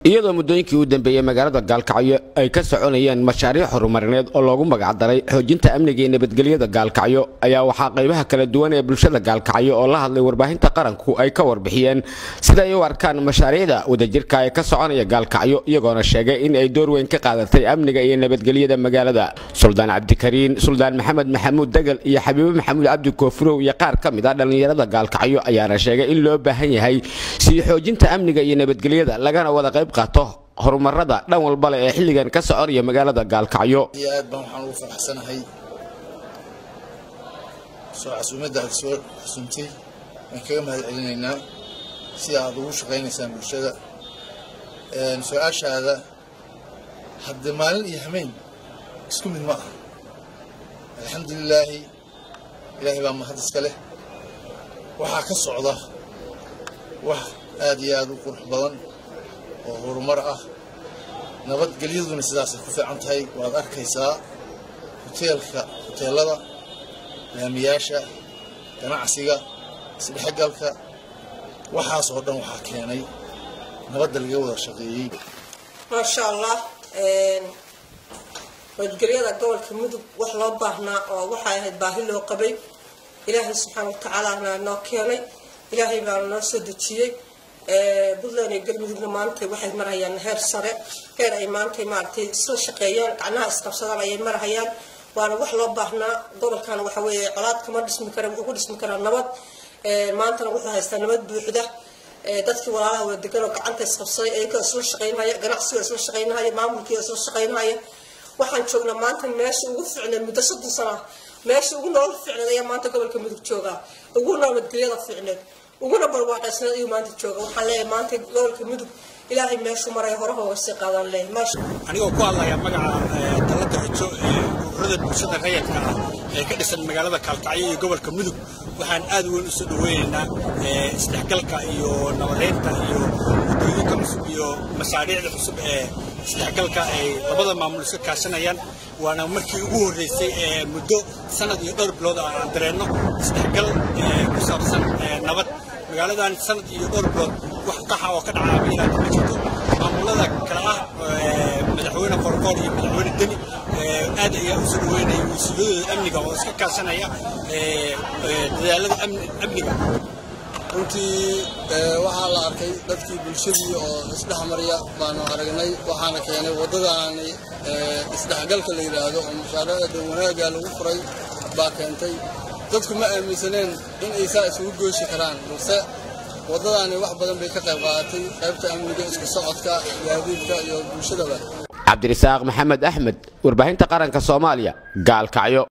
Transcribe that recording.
iyadoo muddooyinkii u dambeeyey magaalada gaalkacyo ay ka soconayeen mashaariic horumarineed oo loogu magacdaray xoojinta amniga iyo nabadgelyada gaalkacyo ayaa waxaa qaybaha kala duwan ee bulshada gaalkacyo oo la hadlay warbaahinta qaranku ay ka warbixiyeen sida ay u arkaan mashaariicda wadajirka ee ka soconaya gaalkacyo iyagoona sheegay in ay door weyn ka qaadatay amniga iyo nabadgelyada magaalada suldaan cabdikariin suldaan maxamed maxamuud degal iyo xabiibo maxamuud cabdi koofurow iyo qaar ka mid a dhallinyarada gaalkacyo ayaana sheegay in loo baahan yahay sii xoojinta amniga iyo nabadgelyada lagana wada qayb qaato horumarada dhan walba leh ee xilligan ka soconaya magaalada gaalkacyo iyo aad baan waxaan ugu faraxsanahay soo casuumadda aad soo casuumtay waan kaga mahad celinaynaa sida aad ugu shaqaynaysaan bulshada su-aashaada hadde maalin iyo hameen isku mid ma aha alxamdulilaahi ilaahay baa mahad iska leh waxaa ka socda wax aad iyo aad u qurux badan oo horumar ah nabadgelyaduna sidaasay ku fiican tahay waad arkaysaa hoteelka hoteelada laamiyaasha ganacsiga isdhexgalka waxaas oo dhan waxaa keenay nabadda laga wada shaqeeyey maasha allah nabadgelyada gobolka mudug wax loo baahnaa oo waxay ahayd baahi loo qabay ilaahay subxaana watacaalaana noo keenay ilaahay baana noo soo dejiyey puntland iyo galmudugna maanta waxay marhayaan heer sare heer ay maanta maaragtay isla shaqeeyaan gacnaha isqabsadaan ayay marhayaan waana wax loo baahnaa gobolkan waxa weeye colaad kama dhismi kara wuxuu ku dhismi karaa nabad maantana wuxuu haystaa nabad buuxda dadkii walaalaha wada degan oo gacanta isqabsaday ayagoo isla shaqaynahaya ganacsiga isla shaqaynahaya maamulkii isla shaqaynahaya waxaan joognaa maanta meesha ugu ficneed muddo soddon sana meesha ugu nolol ficneed ayaa maanta gobolka mudug joogaa ugu nabadgelyada ficneed uguna barwaaqaysneed ayuu maanta jooga waxaan leeyahay maanta gobolka mudug ilaahay meeshuu maraya horaha uga sii qaadaan leeyahay maasha anigoo ku hadlaya magaca talada xujo ee ururada bulshada rayadka ah ee ka dhisan magaalada kaalkacyo iyo gobolka mudug waxaan aad weyn usoo dhaweynaynaa isdhexgalka iyo nabadeynta iyo waddooyinka cusub iyo mashaariicda cusub ee isdhexgalka ay labada maamul iska kaashanayaan waana markii ugu horreysay ee muddo sanad iyo dhowr bilood ah aan dareenno isdhexgal ku saabsan nabad magaaladan sanad iyo dhowr bilood wax qaxa oo ka dhacaa miilaad ma jirto maamulada kale ah madaxweyne qorqoor iyo madaxweyne deni aad ayaa usoo dhaweynaya mas-uuliyadooda amniga oo iska kaashanaya dadaalada amniga runtii waxaa la arkay dadkii bulshadii oo isdhexmarya baanu aragnay waxaana keenay waddadaani isdhexgalka la yidhaahdo oo mashaariicda wanaagga lagu furay baa keentay dadku ma aaminsaneen in ay saa isugu gooshi karaan balse waddadaani wax badan bay ka qayb qaadatay qaybta amniga isku socodka gaadiidka iyo bulshadaba cabdirasaaq maxamed axmed warbaahinta qaranka soomaaliya gaalkacyo